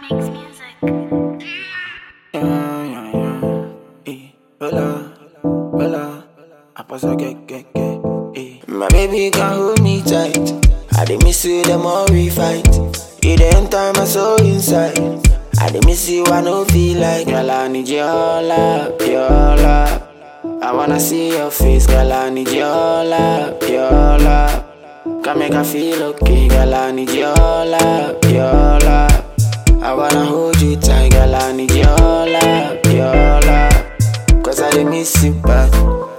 Makes music. Yeah, yeah, yeah. Eh, hola, hola. I pass a get, get, get. Eh. My baby can hold me tight. I dey miss you the more we fight. You the enter my soul inside. I dey miss you, I no feel like. Girl, I need your love, your love. I wanna see your face, girl. I need your love, your love. Can make I feel okay, girl. I need your love, your love. I wanna hold you tight, girl. I need your love, your love. Cause I dey miss you bad.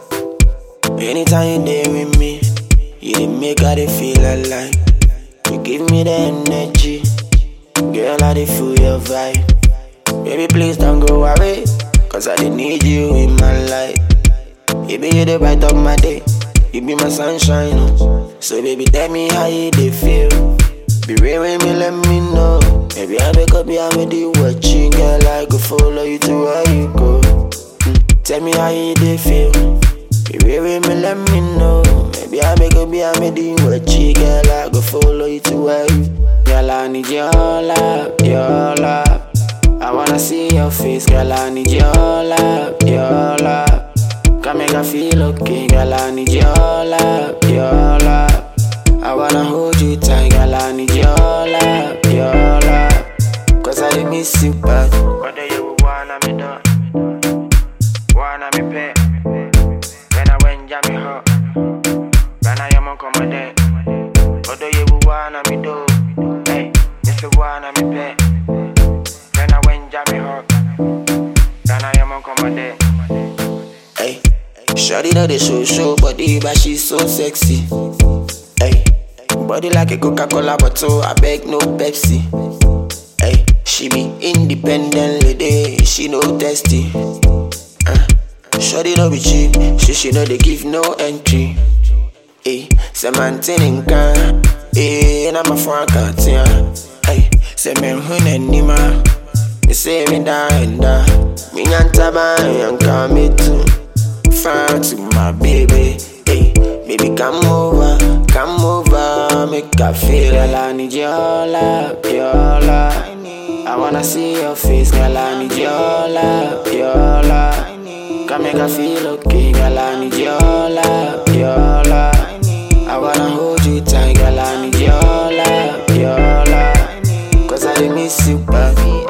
Anytime you there with me, you dey make I dey feel alive. You give me the energy, girl. I dey feel your vibe. Baby, please don't go away, cause I dey need you in my life. You be the bright of my day, you be my sunshine. Oh. So baby, tell me how you dey feel. Be real with me, let me know. Maybe I wake up, yeah, I'm the watching, girl. I go follow you to where you go. Mm, Tell me how you dey feel. Be real with me, let me know. Maybe I wake up, yeah, I'm the watching, girl. I go follow you to where you. Girl, I need your love, your love. I wanna see your face, girl. I need your love, your love. Can make I feel okay, girl. I need your love, your love. I wanna hold you tight, girl. I need your love, your love. Cause I dey miss you bad. Whether you wanna me do, wanna me pay. When I went jam me hot, when I am on command. Whether you wanna me do, hey, Mr. Wanna me pay. When I went jam me hot, when I am on command. Hey, Shorty know the show show body, but she's so sexy. Hey, body like a Coca-Cola bottle, I beg no Pepsi. Hey, she be independent lady, she no testy. Uh, Shorty no be cheap, she she know they give no entry. Hey, say man in can, hey, and I'm a front can't Hey, say men hun anima, me say me da and da, me nyanta ba yanka me too. Far to my baby, hey, baby come over, come over, make I feel girl I need your love, your love. I wanna see your face, girl I need your love, your love. Can make I feel okay, girl I need your love, your love. I wanna hold you tight, girl I need your love, your love. Cause I dey miss you bad.